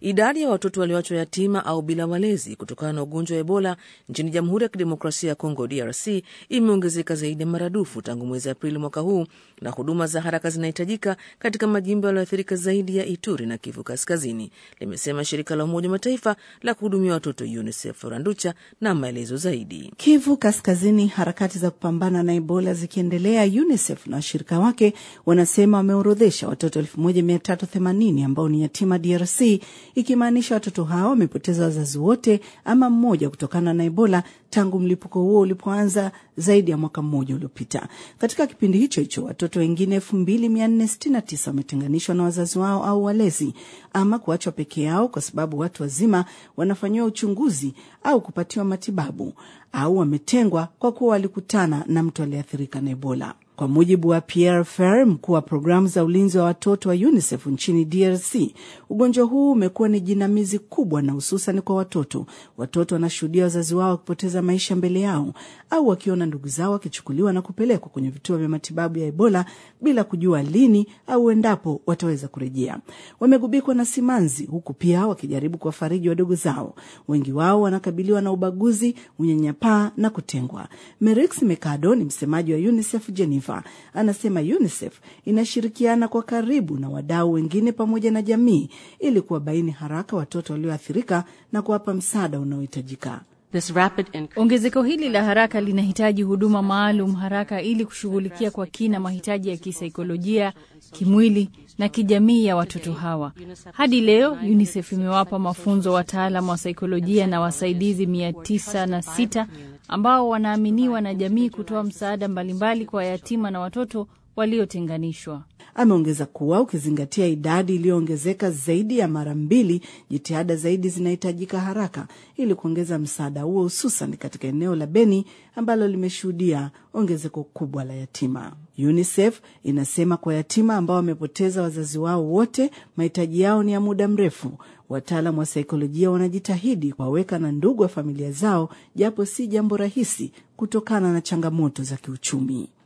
Idadi ya watoto walioachwa yatima au bila walezi kutokana na ugonjwa wa Ebola nchini Jamhuri ya Kidemokrasia ya Kongo, DRC, imeongezeka zaidi ya maradufu tangu mwezi Aprili mwaka huu, na huduma za haraka zinahitajika katika majimbo yaliyoathirika zaidi ya Ituri na Kivu Kaskazini, limesema shirika la Umoja wa Mataifa la kuhudumia watoto UNICEF. Randucha na maelezo zaidi. Kivu Kaskazini, harakati za kupambana na Ebola zikiendelea, UNICEF na washirika wake wanasema wameorodhesha watoto 1380 ambao ni yatima DRC, ikimaanisha watoto hao wamepoteza wazazi wote ama mmoja kutokana na Ebola tangu mlipuko huo ulipoanza zaidi ya mwaka mmoja uliopita. Katika kipindi hicho hicho watoto wengine 2469 wametenganishwa na wazazi wao au walezi ama kuachwa peke yao kwa sababu watu wazima wanafanyiwa uchunguzi au kupatiwa matibabu au wametengwa kwa kuwa walikutana na mtu aliyeathirika na Ebola. Kwa mujibu wa Pierre Fer, mkuu wa programu za ulinzi wa watoto wa UNICEF nchini DRC, ugonjwa huu umekuwa ni jinamizi kubwa, na hususan kwa watoto. Watoto wanashuhudia wazazi wao wakipoteza maisha mbele yao au wakiona ndugu zao wakichukuliwa na kupelekwa kwenye vituo vya matibabu ya Ebola bila kujua lini au endapo wataweza kurejea. Wamegubikwa na simanzi, huku pia wakijaribu kuwafariji wadogo zao. Wengi wao wanakabiliwa na ubaguzi, unyanyapaa na kutengwa. Merix Mekado ni msemaji wa UNICEF Geneva anasema UNICEF inashirikiana kwa karibu na wadau wengine pamoja na jamii ili kuwabaini haraka watoto walioathirika na kuwapa msaada unaohitajika. Ongezeko hili la haraka linahitaji huduma maalum haraka ili kushughulikia kwa kina mahitaji ya kisaikolojia, kimwili na kijamii ya watoto hawa. Hadi leo UNICEF imewapa mafunzo wataalam wa saikolojia na wasaidizi mia tisa na sita ambao wanaaminiwa na jamii kutoa msaada mbalimbali kwa yatima na watoto waliotenganishwa. Ameongeza kuwa ukizingatia idadi iliyoongezeka zaidi ya mara mbili, jitihada zaidi zinahitajika haraka ili kuongeza msaada huo, hususan katika eneo la Beni ambalo limeshuhudia ongezeko kubwa la yatima. UNICEF inasema kwa yatima ambao wamepoteza wazazi wao wote, mahitaji yao ni ya muda mrefu. Wataalam wa saikolojia wanajitahidi kuwaweka na ndugu wa familia zao, japo si jambo rahisi kutokana na changamoto za kiuchumi.